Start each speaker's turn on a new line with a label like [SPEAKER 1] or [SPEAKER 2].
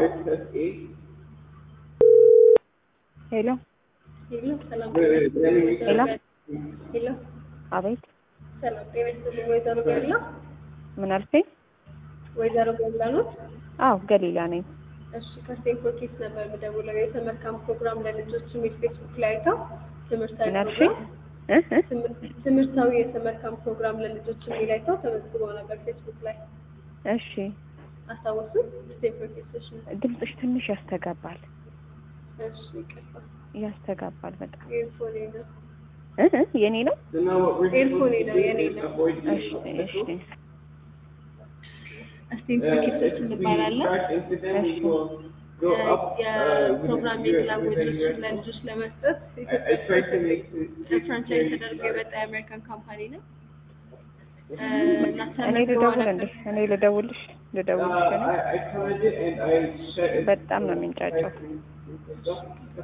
[SPEAKER 1] ሄሎ
[SPEAKER 2] ሄሎ ሰላም
[SPEAKER 1] ሄሎ
[SPEAKER 2] ሄሎ
[SPEAKER 1] አቤት
[SPEAKER 2] ሰላም ጤና ይስጥልኝ ወይዘሮ ገላ
[SPEAKER 1] ምን አልከኝ?
[SPEAKER 2] ወይዘሮ ገላ ነው
[SPEAKER 1] አዎ ገሊላ ነኝ።
[SPEAKER 2] እሺ ከስቴንፎርድ ኪድስ ነበር የምደውለው የተመልካም ፕሮግራም ለልጆች የሚል ፌስቡክ ላይ አይተው ትምህርታዊ
[SPEAKER 1] ምን አልሽኝ?
[SPEAKER 2] ፕሮግራም
[SPEAKER 1] እ እ
[SPEAKER 2] ትምህር- ትምህርታዊ የተመልካም ፕሮግራም ለልጆች የሚል አይተው ተመዝግበው ነበር ፌስቡክ ላይ
[SPEAKER 1] እሺ
[SPEAKER 2] አስታወሱ ስቴንፎርድ ኪድሶች ነው
[SPEAKER 1] ድምፅሽ ትንሽ ያስተጋባል
[SPEAKER 2] እሺ ይቅርታ
[SPEAKER 1] ያስተጋባል በጣም
[SPEAKER 2] ኤርፎኔ ነው
[SPEAKER 1] እ እ የኔ ነው።
[SPEAKER 2] ኤርፎኔ ነው የኔ ነው
[SPEAKER 1] እሺ እሺ
[SPEAKER 2] ስቴንፎርድ ኪድሶች እንባላለን የፕሮግራሚንግ ላንጉጆችን ለልጆች ለመስጠት ፍራንቻይዝ ተደርጎ የመጣ የአሜሪካን ካምፓኒ ነው።
[SPEAKER 1] እኔ ልደውል እንዴ? እኔ ልደውልሽ ልደውልሽ እኔ በጣም ነው የሚንጫጫው።